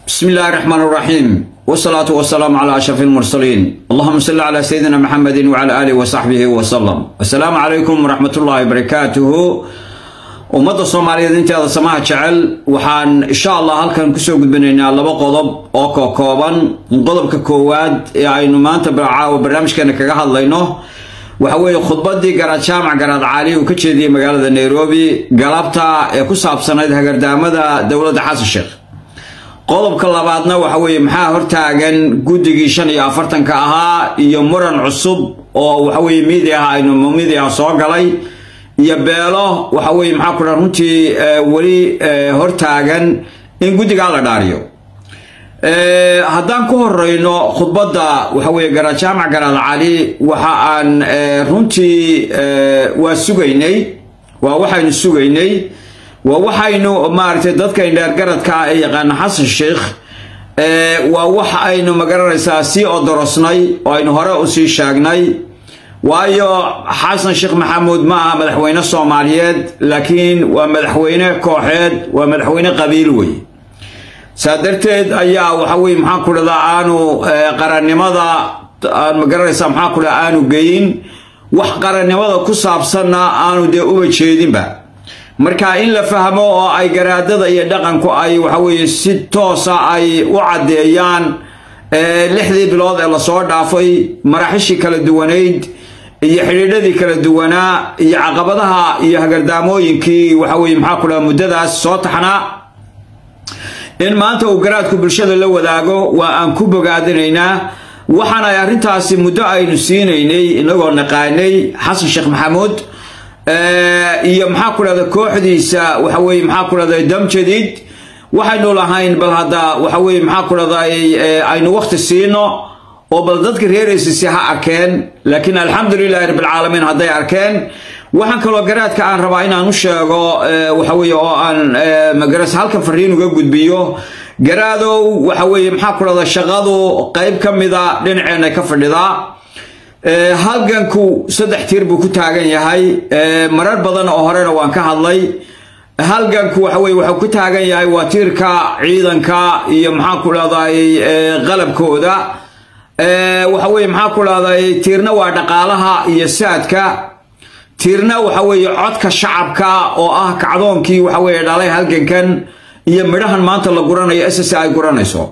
بسم الله الرحمن الرحيم والصلاة والسلام على أشرف المرسلين اللهم صل على سيدنا محمد وعلى آله وصحبه وسلم السلام عليكم ورحمة الله وبركاته ummadda soomaaliyeed inteeda samaha jecel waxaan insha allah halkan kusoo gudbinaynaa laba qodob oo ka kooban qodobka koowaad ee aynu maanta caawa barnaamijkeena kaga hadlayno waxa weeye khudbadii garaad jaamac garaad caali uu ka jeediyey magaalada nairobi galabta ee ku saabsanayd hagardaamada dowladda xasan sheekh qodobka labaadna waxa weeye maxaa hortaagan guddigii shan iyo afartanka ahaa iyo muran cusub oo waxaweye miidiaha aynu miidiaha soo galay iyo beelo waxa weye maxaa ku dhan runtii weli hortaagan in guddigaa la dhaariyo haddaan ku horeyno khudbadda waxa weye garaad jaamac garaad cali waxa aan runtii waa sugaynay waa waxaynu sugaynay waa waxaynu maaragtay dadka indheergaradka ee yaqaana xasan sheikh waa wax aynu magaranaysaa sii odorosnay oo aynu hore usii sheegnay waayo xasan sheekh maxamuud ma aha madaxweyne soomaaliyeed laakiin waa madaxweyne kooxeed waa madaxweyne qabiil wey saa darteed ayaa waxa weye maxaan ku dhahdaa aanu qarannimada magaranaysaa maxaan ku dhaha aanu geyin wax qarannimada ku saabsanna aanu dee uba jeedinba marka in la fahmo oo ay garaadada iyo dhaqanku ay waxa weeye si toosa ay u caddeeyaan lixdii bilood ee lasoo dhaafay maraaxishii kala duwanayd iyo xidhiidhadii kala duwanaa iyo caqabadaha iyo hagardaamooyinkii waxa weye maxaa ku dhaha muddadaas soo taxnaa in maanta uu garaadku bulshada la wadaago waa aan ku bogaadinaynaa waxaan ay arrintaasi muddo aynu siinaynay inagoo naqaanay xasan sheekh maxamuud iyo maxaa ku dhahda kooxdiisa waxa weye maxaa ku dhahda dam jadiid waxaynu lahayn bal hadda waxa weye maxaa ku dhahday aynu waqti siino oo bal dadka reeraysisi ha arkeen laakiin alxamdulilahi rabbilcaalamiin hadday arkeen waxaan kaloo garaadka aan rabaa inaan u sheego waxa weye oo aan magaras halkan fariin uga gudbiyo garaadow waxa weye maxaa ku dhahda shaqadu qayb ka mida dhinaceenna ka fadhidaa halganku saddex tiir buu ku taagan yahay marar badan oo horena waan ka hadlay halganku waxa weye wuxuu ku taagan yahay waa tiirka ciidanka iyo maxaa ku dhahday qalabkooda waxa weye maxaa ku dhahday tiirna waa dhaqaalaha iyo saadka tiirna waxa weeye codka shacabka oo ah kacdoonkii waxa weye dhalay halgankan iyo midhahan maanta la guranayo ss ay guranayso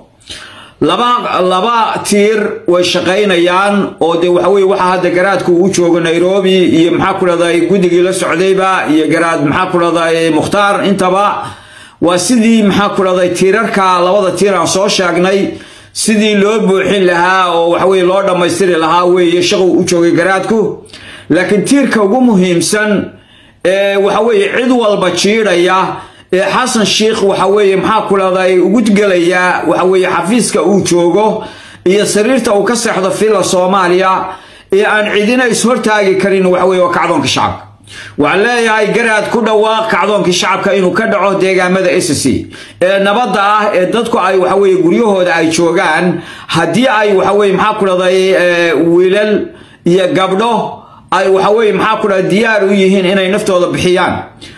laba laba tiir way shaqaynayaan oo dee waxa weye waxa hadda garaadku uu joogo nairobi iyo maxaa ku dhahday guddigii la socdayba iyo garaad maxaa ku dhahday mukhtaar intaba waa sidii maxaa ku dhahday tiirarka labada tiir aan soo sheegnay sidii loo buuxin lahaa oo waxa weye loo dhammaystiri lahaa weeye shaquu u joogay garaadku laakiin tiirka ugu muhiimsan ee waxa weeye cid walba jiidhaya ee xasan sheikh waxa weeye maxaa ku dhahday ugu gelaya waxa weeye xafiiska uu joogo iyo sariirta uu ka seexdo filla soomaaliya ee aan cidina ishortaagi karin waxa weye waa kacdoonka shacabka waxaan leeyahay garaad ku dhawaaq kacdoonkii shacabka inuu ka dhaco deegaamada sc ee nabadda ah ee dadku ay waxa weye guryahooda ay joogaan haddii ay waxa weye maxaa ku dhahday wiilal iyo gabdho ay waxa weye maxaa ku dhahda diyaar u yihiin inay naftooda bixiyaan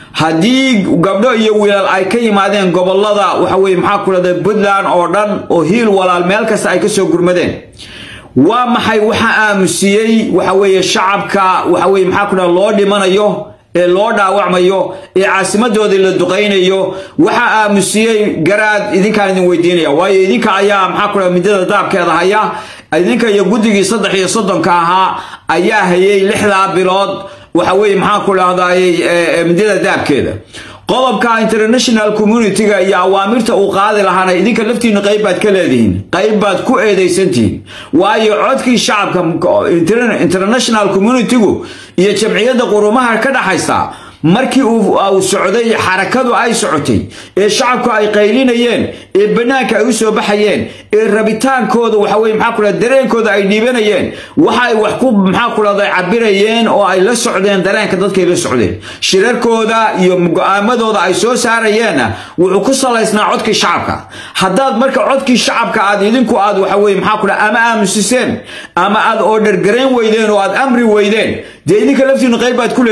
haddii gabdho iyo wiilal ay ka yimaadeen gobolada waxa weye maxaa ku dhahda puntland oo dhan oo hiil walaal meel kasta ay kasoo gurmadeen waa maxay waxa aamusiyey waxa weeye shacabka waxa weye maxaa ku dhahda loo dhimanayo ee loo dhaawacmayo ee caasimadoodii la duqaynayo waxa aamusiyey garaad idinkaan idin weydiinaya waayo idinka ayaa maxaa ku dhahda midada daabkeeda haya idinka iyo guddigii saddex iyo soddonka ahaa ayaa hayay lixdaa bilood waxa weye maxaa ku dhahday midada daabkeeda qodobka international communitiga iyo awaamirta uu qaadi lahaana idinka laftiinu qayb baad ka leedihiin qayb baad ku eedaysantihiin waayo codkii shacabka international communitigu iyo jamciyadda qurumaha ka dhaxaysta markii uu socday xarakadu ay socotay ee shacabku ay qaylinayeen ee bannaanka ay u soo baxayeen ee rabitaankooda waxa weye maxaa ku dhahda dareenkooda ay dhiibanayeen waxa ay wax ku maxaa ku dhahday cabirayeen oo ay la socdeen dareenka dadkay la socdeen shirarkooda iyo go-aamadooda ay soo saarayeenna wuxuu ku salaysnaa codkii shacabka haddaad marka codkii shacabka aad idinku aad waxa weye maxaa ku dhaha ama aamusiseen ama aad oodhergarayn weydeen oo aad amri weydeen dee idinka laftiinu qayb baad ku leedihin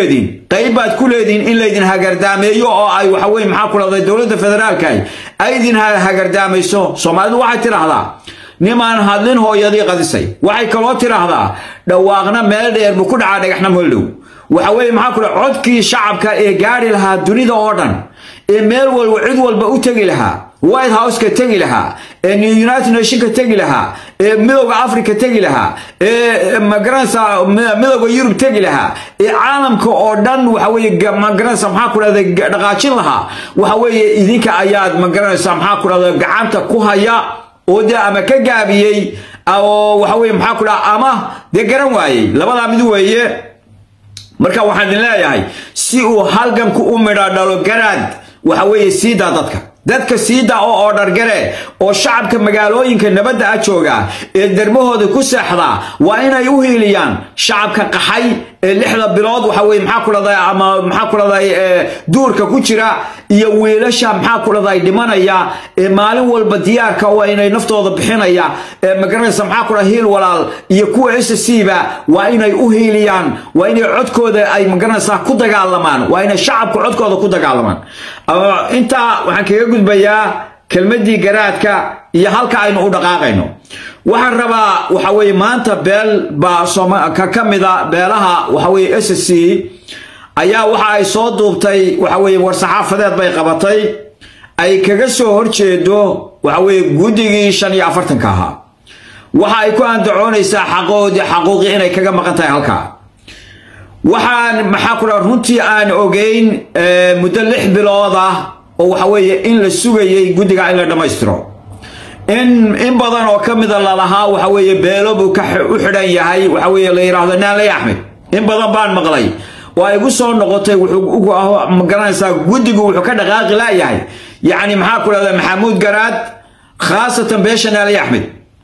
qayb baad ku leedihiin in laydin hagardaameeyo oo ay waxa weye maxaa ku dhahday dowladda federaalka ay idin hagardaamayso soomaalidu waxay tidhaahdaa nimaan hadlin hooyadii qadisay waxay kaloo tidhaahdaa dhawaaqna meel dheer buu ku dhacaa dhagaxna moldhow waxa weeye maxaa ku dhaha codkii shacabka ee gaari lahaa dunida oo dhan ee meel walba cid walba u tegi lahaa white houseka tegi lahaa ee united nationka tegi lahaa ee midowda africa tegi lahaa ee magaranaysa midowda yurub tegi lahaa ee caalamka oo dhan waxa weeye magaranaysa maxaa ku dhahda dhaqaajin lahaa waxa weeye idinka ayaad magaranaysa maxaa ku dhahda gacanta ku haya oo dee ama ka gaabiyey oo waxa weye maxaa ku dhaha ama dee garan waayey labadaa mid weeye marka waxaan idin leeyahay si uu halganku u midha dhalo garaad waxa weeye siidaa dadka dadka siida oo oodhargare oo shacabka magaalooyinka nabadda a jooga ee dermahooda ku seexda waa inay u hiiliyaan shacabka qaxay ee lixda bilood waxa weye maxaa ku dhahday ama maxaa ku dhahday duurka ku jira iyo wiilasha maxaa ku dhahday dhimanaya ee maalin walba diyaarka waa inay naftooda bixinaya ee magaranaysa maxaa ku dhaha hiil walaal iyo kuwa s c ba waa inay u hiiliyaan waa inay codkooda ay magaranaysaa ku dagaalamaan waa inay shacabka codkooda ku dagaalamaan intaa waxaan kaga gudbayaa kelmaddii garaadka iyo halka aynu u dhaqaaqayno waxaan rabaa waxa weye maanta beel baa ka mida beelaha waxa weye s c ayaa waxa ay soo duubtay waxa weye war-saxaafadeed bay qabatay ay kaga soo horjeedo waxa weye guddigii shan iyo afartanka ahaa waxa ay ku andacoonaysaa xaqoodii xaquuqii inay kaga maqan tahay halkaa waxaan maxaa ku dhaha runtii aan ogeyn muddo lix bilood ah oo waxa weeye in la sugayay guddiga in la dhammaystiro in in badan oo ka mida lalahaa waxa weeye beelo buu ka u xidhan yahay waxa weeye la yidhaahdo naanley axmed in badan baan maqlay oo ay gu soo noqotay wuxuu magaranaysaa guddigu wuxuu ka dhaqaaqi laayahay yacni maxaa ku dhahda maxamuud garaad khaasatan beesha naanley axmed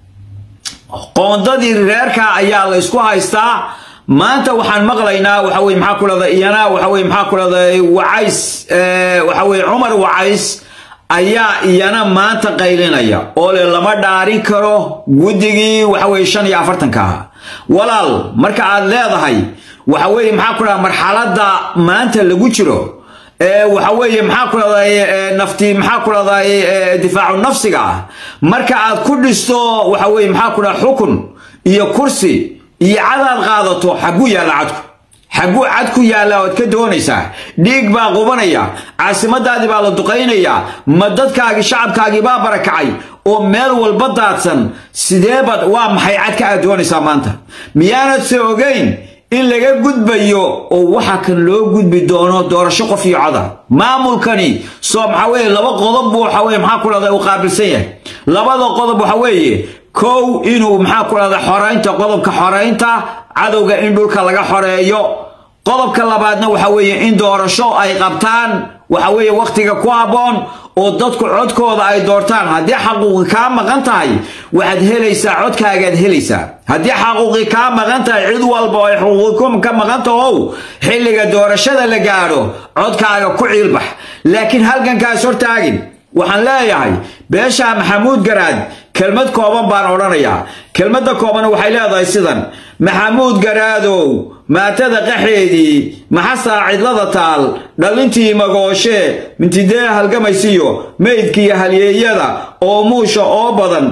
qoondadii reerka ayaa la isku haystaa maanta waxaan maqlaynaa waxa weye maxaa ku dhahda iyana waxa weye maxaa ku dhahda wacays waxa weye cumar wacays ayaa iyana maanta qaylinaya oo le lama dhaarin karo guddigii waxa weye shan iyo afartanka ahaa walaal marka aad leedahay waxa weeye maxaa ku dhaha marxaladda maanta lagu jiro waxa weeye maxaa ku dhahday nafti maxaa ku dhahday difaacu nafsiga ah marka aad ku dhisto waxa weye maxaa ku dhaha xukun iyo kursi iyo cadaad qaadato xagguu yaalla cadku xagguu cadku yaalla oad ka doonaysaa dhiig baa qubanaya caasimadaadii baa la duqaynayaa ma dadkaagii shacabkaagii baa barakacay oo meel walba daadsan sideebad waa maxay cadka aad doonaysaa maanta miyaanad se ogeyn in laga gudbayo oo waxa kan loo gudbi doono doorasho qof iyo coda maamulkani soo maxaa weeye laba qodob buu waxa weye maxaa ku dhahda uu qaabilsan yahay labada qodob waxa weeye kow inuu maxaa ku dhahda xoraynta qodobka xoraynta cadowga in dhulka laga xoreeyo qodobka labaadna waxa weeye in doorasho ay qabtaan waxa weeye wakhtiga ku habboon oo dadku codkooda ay doortaan haddii xaquuqi kaa maqan tahay waxaad helaysaa codkaagaad helaysaa haddii xaquuqi kaa maqan tahay cid walba oo ay xuquuqi ka maqan tahow xilliga doorashada la gaadho codkaaga ku ciilbax laakiin halgankaas hortaagin waxaan leeyahay beesha maxamuud garaad kelmad kooban baan odhanayaa kelmadda kooban waxay leedahay sidan maxamuud garaadow maatada qaxeedii maxasaa cidlada taal dhallintii magooshe mintidee halgamaysiyo meydkiiyo halyeeyada oo muusha oo badan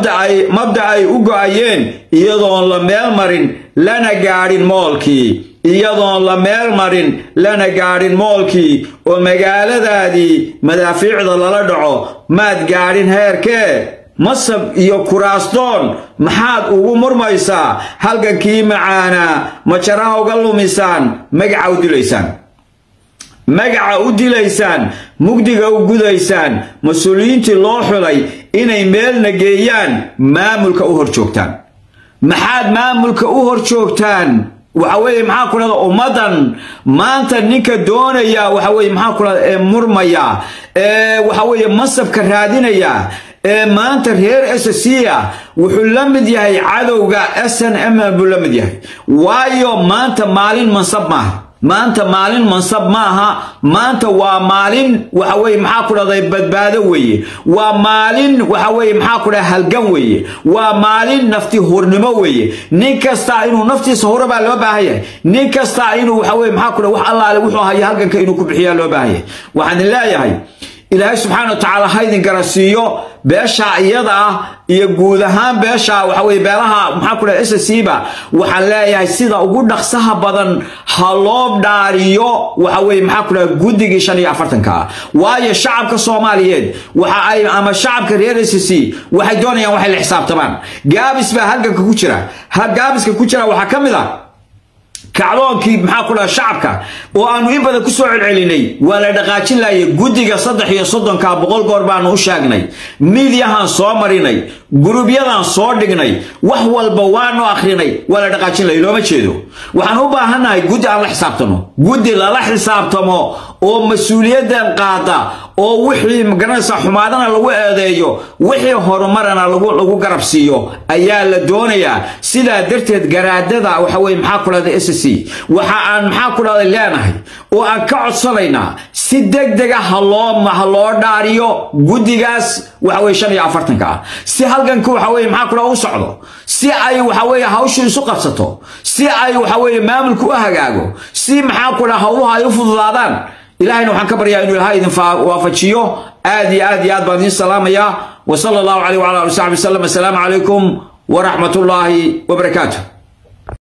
mabda ay u go'ayeen iyadoon la meel marin lana gaadhin moolkii iyadoon la meel marin lana gaadhin moolkii oo magaaladaadii madaafiicda lala dhaco maad gaadhin heerkee masab iyo kuraastoon maxaad ugu murmaysaa halgankii macaanaa majaraha uga lumisaan magaca u dilaysaan magaca u dilaysaan mugdiga u gudaysaan mas-uuliyiintii loo xulay inay meelna geeyaan maamulka u hor joogtaan maxaad maamulka u hor joogtaan waxa weeye maxaa ku dhahda ummaddan maanta ninka doonaya waxa weye maxaa ku dhahda ee murmaya ee waxa weeye masabka raadinaya ee maanta reer s c a wuxuu la mid yahay cadowga s n m buu la mid yahay waayo maanta maalin mansab maaha maanta maalin mansab maaha maanta waa maalin waxa weye maxaa ku dhahday badbaado weeye waa maalin waxa weye maxaa ku dhahay halgan weeye waa maalin nafti hurnimo weeye nin kasta inuu naftiisa hore baa loo baahan yahay nin kasta inuu waxa weye maxaa ku dhahay wax allaale wuxuu haya halganka inuu ku bixiyaa loo baahan yahay waxaan idin leeyahay ilaahay subxaana wa tacaala ha idin garansiiyo beesha iyada ah iyo guud ahaan beesha waxa weye beelaha maxaa ku dhahay sscba waxaan leeyahay sida ugu dhaqsaha badan ha loo dhaariyo waxa weye maxaa ku dhahay guddigii shan iyo afartanka ah waayo shacabka soomaaliyeed waxa ay ama shacabka reer ssc waxay doonayaan waxay la xisaabtamaan gaabis baa halganka ku jira ha gaabiska ku jira waxaa ka mid ah kacdoonkii maxaa ku dhaha shacabka oo aanu in badan ku soo celcelinay waa la dhaqaajin laayay guddiga saddex iyo soddonka boqol goor baanu u sheegnay miidyahaan soo marinay gurubyadaan soo dhignay wax walba waanu akhrinay waa la dhaqaajin laayay looma jeedo waxaan u baahannahay guddi aan la xisaabtamo guddi lala xisaabtamo oo mas-uuliyaddan qaada oo wixii magaranaysa xumaadana lagu eedeeyo wixii horumarana lagu lagu garab siiyo ayaa la doonayaa sidaa darteed garaadada waxa weye maxaa ku dhahday s c waxa aan maxaa ku dhahday leenahay oo aan ka codsanaynaa si deg dega ha loo ha loo dhaariyo guddigaas waxa weye shan iyo afartanka ah si halganku waxa weye maxaa ku dhaha u socdo si ay waxa weye hawshu isu qabsato si ay waxa weye maamulku u hagaago si maxaa ku dhaha howluha ay u fududaadaan ilahayna waxaan ka baryaa inuu ilahay idin waafajiyo aad iyo aad iyo aad baan idiin salaamayaa wa sala allahu caleyh wala ali saxbi wasalam assalaamu calaykum waraxmat ullaahi wabarakaatu